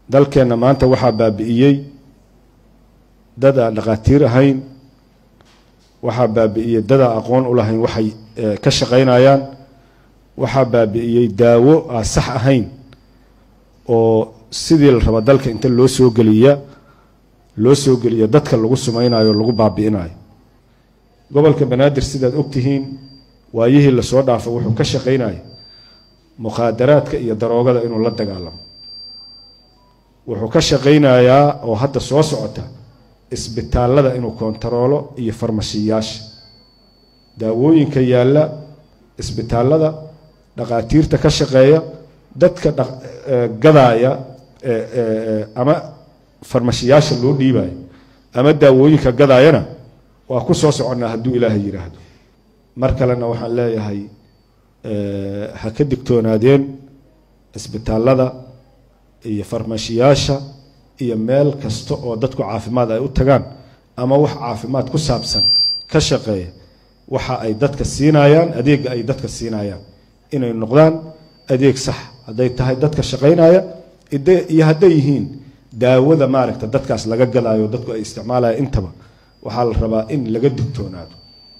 dalkeenna maanta waxaa baabi'iyey dad aan dhakhaatiir ahayn waxaa baabi'iyey dad aan aqoon u lahayn waxay ka shaqaynayaan waxaa baabi'iyey daawo aan sax ahayn oo sidii la raba dalka inta loo soo geliya loo soo geliya dadka lagu sumaynayo o lagu baabi'inayo gobolka banaadir sidaad ogtihiin waayihii lasoo dhaafo wuxuu ka shaqaynaya mukhaadaraadka iyo daroogada inuu la dagaalamo wuxuu ka shaqaynayaa oo hadda soo socota isbitaalada inuu kontaroolo iyo farmashiyaasha daawooyinka yaalla isbitaalada dhakhaatiirta ka shaqeeya dadka gadaaya ama farmashiyaasha loo dhiibayo ama daawooyinka gadaayana waa ku soo soconnaa hadduu ilaahay yidhaahdo mar kalena waxaan leeyahay ha ka digtoonaadeen isbitaalada iyo farmashiyaasha iyo meel kasta oo dadku caafimaad ay u tagaan ama wax caafimaad ku saabsan ka shaqeeya waxa ay dadka siinayaan adeega ay dadka siinayaan inay noqdaan adeeg sax hadday tahay dadka shaqaynaya iyo hadday yihiin daawada maaragta dadkaas laga gadaayo dadku ay isticmaalaya intaba waxaa la rabaa in laga digtoonaado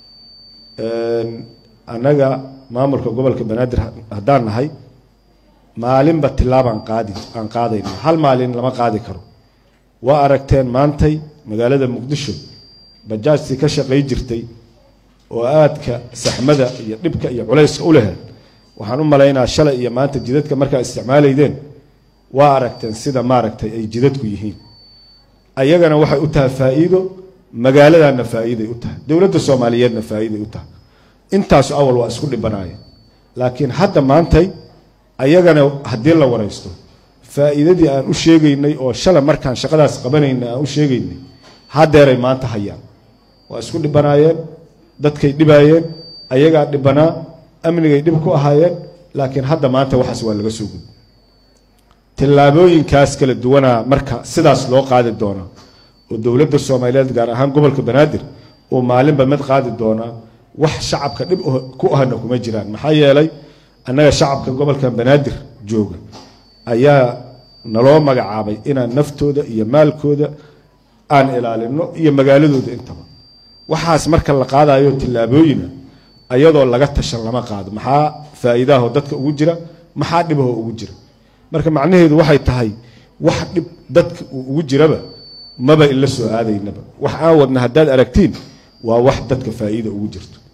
annaga maamulka gobolka banaadir haddaan nahay maalinba tilaabaan qaadi aan qaadayna hal maalin lama qaadi karo waa aragteen maantay magaalada muqdisho bajaajtii ka shaqay jirtay oo aadka saxmada iyo dhibka iyo culayska u leheed waxaan u malaynaa shalay iyo maanta jidadka markaa isticmaalaydeen waa aragteen sida maaragtay ay jidadku yihiin ayagana waxay u tahay faa'iido magaaladana faa'iiday u tahay dowladda soomaaliyeedna faa'iiday u tahay intaasu awal waa isku dhibanaaya laakiin hadda maantay ayagana haddii la waraysto faa'iidadii aan u sheegaynay oo shala markaan shaqadaas qabanaynay aan u sheegaynay hadeeray maanta hayaan waa isku dhibanaayeen dadkay dhibaayeen ayagaa dhibanaa amnigay dhib ku ahaayeen laakiin hadda maanta waxaas waa laga soo gudbi tillaabooyinkaas kala duwanaa marka sidaas loo qaadi doonaa oo dowladda soomaaliyeed gaar ahaan gobolka banaadir oo maalinba mid qaadi doonaa wax shacabka dhib ku ahna kuma jiraan maxaa yeelay annaga shacabka gobolka banaadir jooga ayaa naloo magacaabay inaan naftooda iyo maalkooda aan ilaalino iyo magaaladooda intaba waxaas marka la qaadayo tillaabooyina ayadoo laga tashan lama qaado maxaa faa'iidahoo dadka ugu jira maxaa dhibahoo ugu jira marka macnaheedu waxay tahay wax dhib dadka uu ugu jiraba maba ila soo aadaynaba wax aan wadna haddaad aragtiin waa wax dadka faa'iida ugu jirto